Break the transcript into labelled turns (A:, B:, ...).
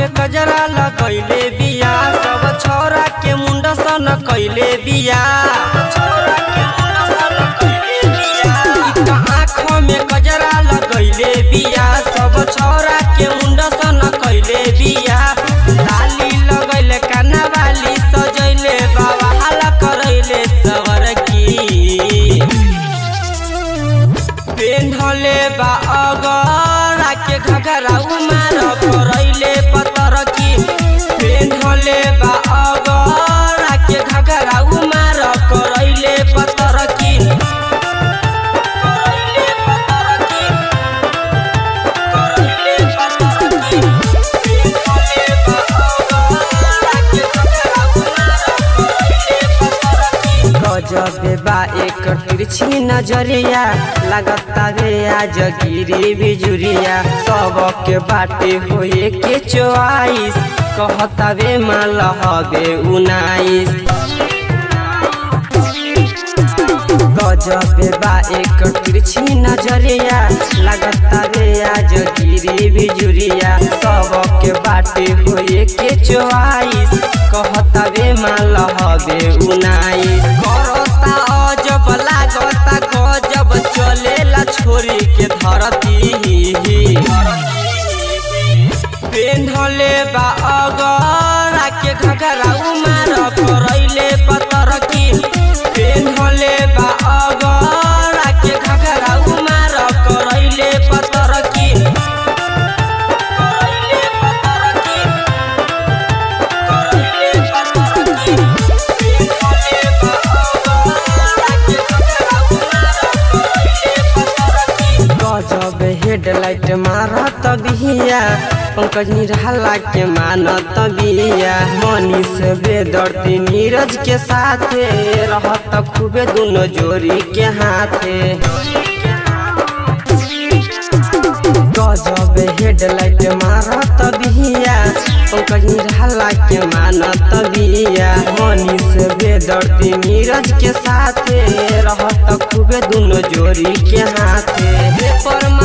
A: में कजरा लगैले बिया सब छोरा के मुंड सन कैले बिया आँख में कजरा लगैले बिया सब छोरा के मुंड सन कैले बिया लाली लगैले काना वाली सजैले बाबा हाला करैले सवर की पेन्हले बा अगरा के घघरा उमार करैले पतर की पेन्हले बा अगरा के घघरा उमार करैले पतर की करैले पतर की करैले पतर की पेन्हले बा अगरा के घघरा उमार करैले पतर की गजबे बा एक तिरछी नजरिया लगता रे आज गिरी बिजुरिया सबके बाटे होए के चोआइस कहता वे माल हबे उनाइस गजबे बा एक तिरछी नजरिया लगता रे आज गिरी बिजुरिया सबके बाटे होए के चोआइस कहता वे माल हबे उनाइस करता अजब लागता गजब चलेला छोरी के धरती पेन्हले बा अगरा के घघरा उमार करैले पतर की पेन्हले बा अगरा के घघरा उमार करैले पतर की करैले पतर की करैले पतर की पेन्हले बा अगरा के घघरा उमार करैले पतर की गजब हेडलाइट मारत बिहिया पंकज निराला के मानत बिया मनीष बेदर्ती नीरज के साथे रहत खूबे दोनों जोड़ी के हाथे गजब हेडलाइट मारत बिहिया पंकज निराला के मानत बिया मनीष बेदर्ती नीरज के साथे रहत खूबे दोनों जोड़ी के हाथे पेपर